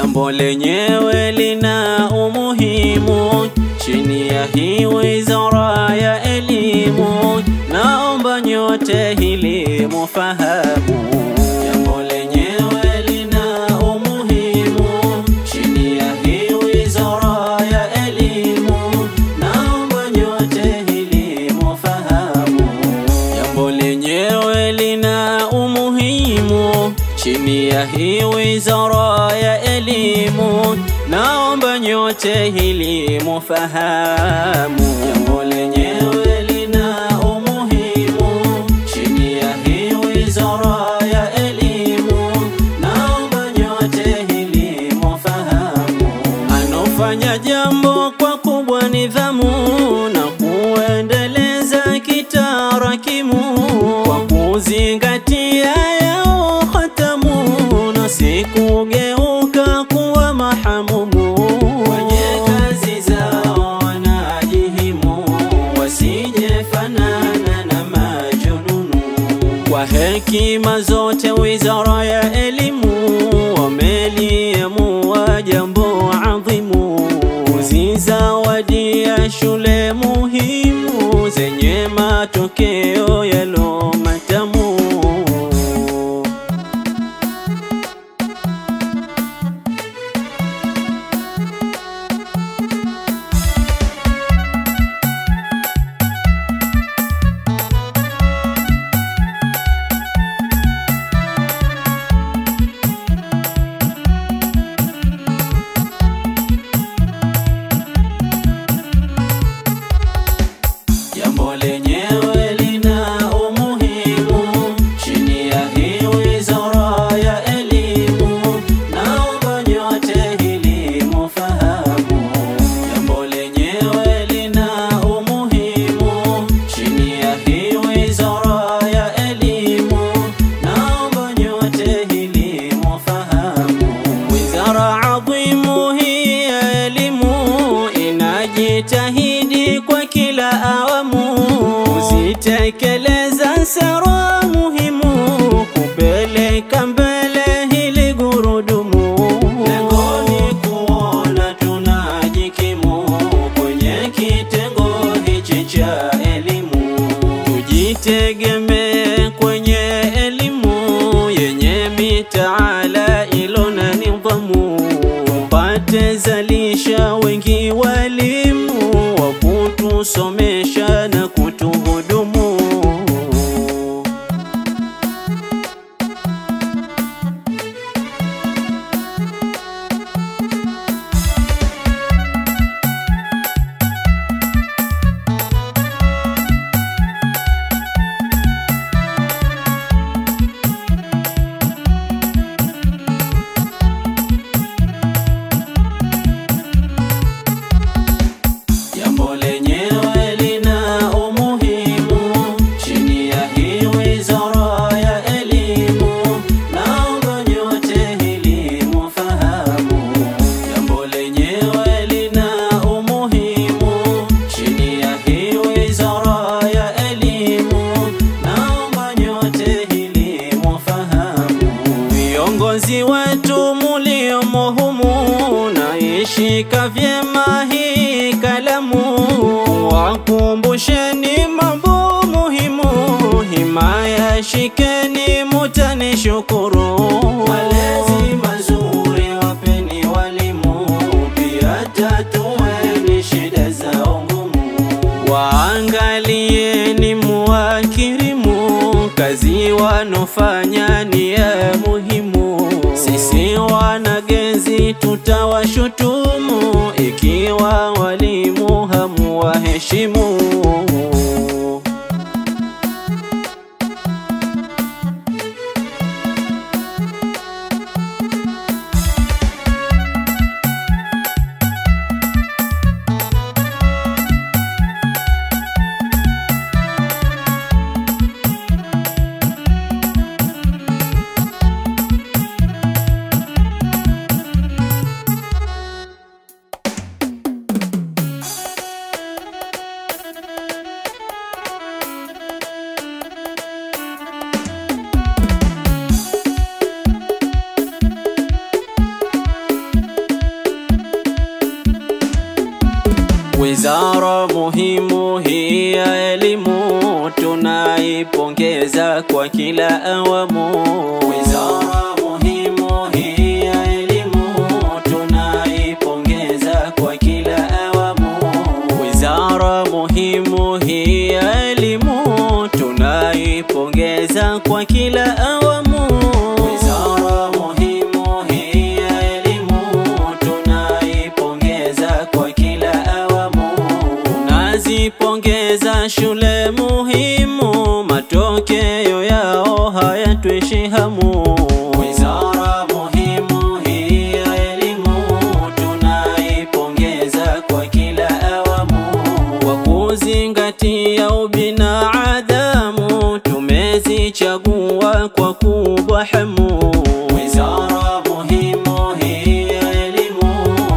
jambo lenyewe lina umuhimu chini ya hii wizara ya elimu, naomba nyote hili mufahamu. Jambo lenyewe lina umuhimu chini ya hii wizara ya elimu, naomba nyote hili mufahamu. Jambo lenyewe lina umuhimu chini ya hii wizara ya elimu, naomba nyote hili mufahamu. Jambo lenyewe lina umuhimu chini ya hii wizara ya elimu, naomba nyote hili mufahamu. Anofanya jambo kwa kubwa nidhamu na kuendeleza kitarakimu kwa kuzingatia yao hatamu na sikugeuka kuwa mahamumu kwenye kazi zao wanajihimu wasije fanana na majununu kwa hekima zote wizara ya elimu wameliamua jambo adhimu kuzizawadia shule muhimu zenye matokeo yalo matamu Jambo lenyewe lina umuhimu chini ya hii wizara ya elimu, naomba nyote hili mufahamu. Jambo lenyewe lina umuhimu chini ya hii wizara ya elimu, naomba nyote hili mufahamu. Wizara adhimu hii ya elimu inajitahidi kwa kila awamu kuzitekeleza sera muhimu kupeleka mbele hili gurudumu. Lengoni kuona tunajikimu kwenye kitengo hichi cha elimu, tujitegemee kwenye elimu yenye mitaala ilo na nidhamu, tupate zalisha wengi walimu wa kutusomesha na kutuhudumu. Jambo lenyewe lina umuhimu chini ya hii wizara ya elimu, naomba nyote hili mufahamu. Jambo lenyewe lina umuhimu chini ya hii wizara ya elimu, naomba nyote hili mufahamu. Viongozi wetu muliomo humu, naishika vyema hii kalamu, wakumbusheni mambo muhimu, himaya shikeni, mutanishukuru. Malezi mazuri wapeni walimu, pia tatueni shida zao ngumu. Waangalieni muwakirimu, kazi wanofanya ni ya muhimu. Sisi wanagenzi tutawashutumu ikiwa walimu hamuwaheshimu. ya elimu tunaipongeza kwa kila awamu. Wizara muhimu hii ya elimu tunaipongeza kwa kila awamu. Wizara muhimu hii ya elimu tunaipongeza kwa kila awamu. Wizara muhimu hii ya elimu tunaipongeza kwa kila awamu. Tunazipongeza shule muhimu, matokeo yao hayatwishi hamu. Wizara muhimu hii ya elimu tunaipongeza kwa kila awamu. Kwa kuzingatia ubinadamu, tumezichagua kwa kubwa hamu. Wizara muhimu hii ya elimu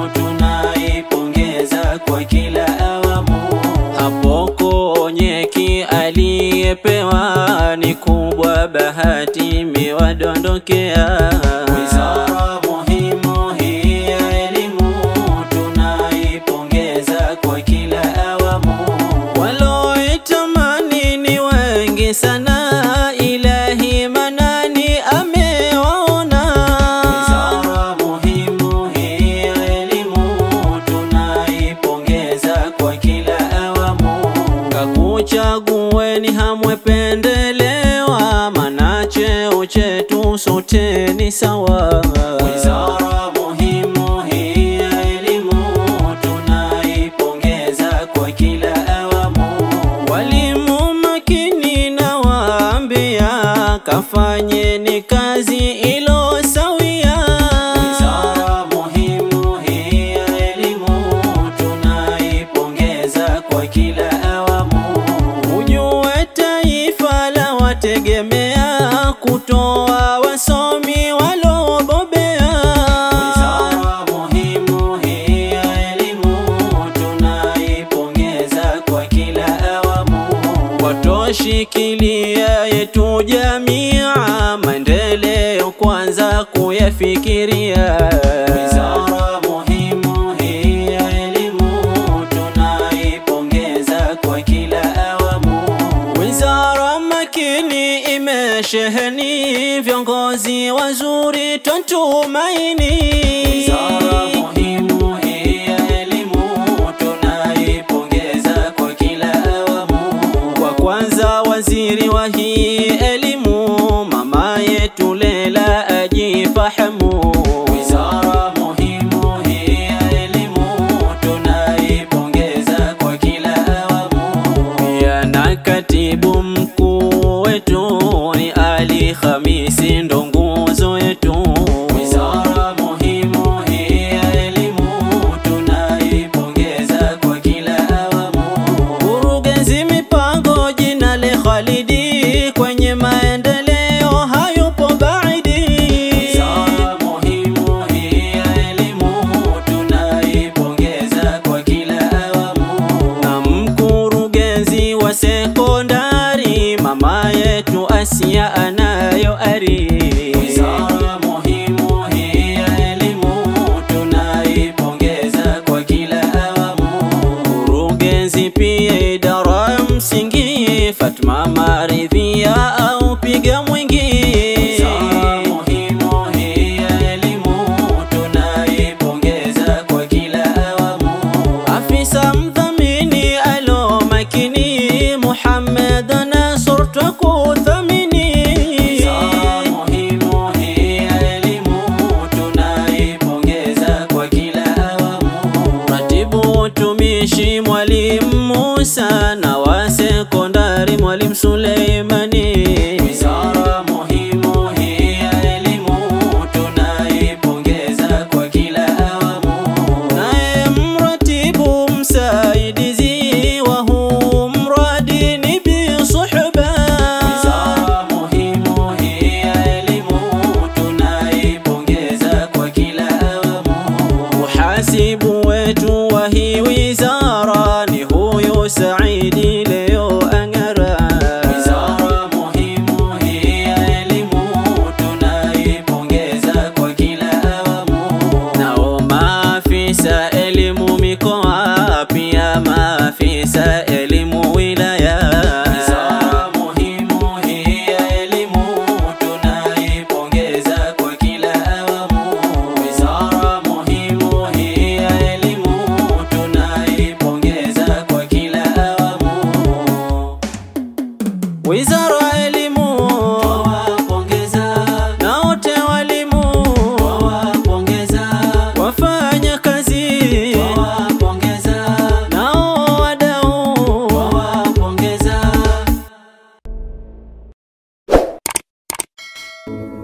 tunaipongeza kwa kila awamu. Hapo Konyeki aliyepewa ni kubwa, bahati imewadondokea. Wizara muhimu hii ya elimu tunaipongeza kwa kila awamu. Waloitamani ni wengi sana, Ilahi Manani amewaona. Wizara muhimu hii ya elimu tunaipongeza kwa kila awamu. Kakuchagueni hamwependelewa, mana cheo chetu sote ni sawa. Wizara muhimu hii ya elimu tunaipongeza kwa kila awamu. Walimu makini na waambia, kafanyeni kazi ilo sawia. Wizara muhimu hii ya elimu tunaipongeza kwa kila awamu. Ujue taifa la wategemea kutoa wasomi walobobea. Wizara muhimu hii ya elimu tunaipongeza kwa kila awamu. Watoshikilia yetu jamia, maendeleo kwanza kuyafikiria. Wizara muhimu hii ya elimu tunaipongeza kwa kila awamu. Wizara makini imesheheni viongozi wazuri twatumaini. Wizara muhimu hii ya elimu tunaipongeza kwa kila awamu. Kwa kwanza waziri wa hii elimu mama yetu Lela ajifahamu. Wizara muhimu hii ya elimu tunaipongeza kwa kila awamu. Pia na katibu mkuu wetu ni Ali Khamisi ndo nguzo yetu. Wizara muhimu hii ya elimu tunaipongeza kwa kila awamu. Kurugenzi mipango jina le Khalidi kwenye maendeleo hayupo baidi. Wizara muhimu hii ya elimu tunaipongeza kwa kila awamu. Na mkurugenzi wa sekondari mama yetu Asia anayo ari. Wizara muhimu hii ya elimu tunaipongeza kwa kila awamu. Kurugenzi pia idara ya msingi Fatma Maridhia au piga mwingi. Wizara muhimu hii ya elimu tunaipongeza kwa kila awamu. Afisa mdhamini alo makini Muhammad Nasur twakuthamini. Wizara muhimu hii ya elimu tunaipongeza kwa kila awamu. Ratibu utumishi Mwalimu Musa na wa sekondari Mwalimu Suleimani. Wizara muhimu hii ya elimu tunaipongeza kwa kila awamu. Naye mratibu msaidizi wa huu mradi ni Bi Suhba. Wizara muhimu hii ya elimu tunaipongeza kwa kila awamu. Muhasibu wetu wa hii wizara ni huyu Said Wizara ya Elimu twawapongeza, na wote walimu, twawapongeza, wafanya kazi twawapongeza, nao wadau twawapongeza.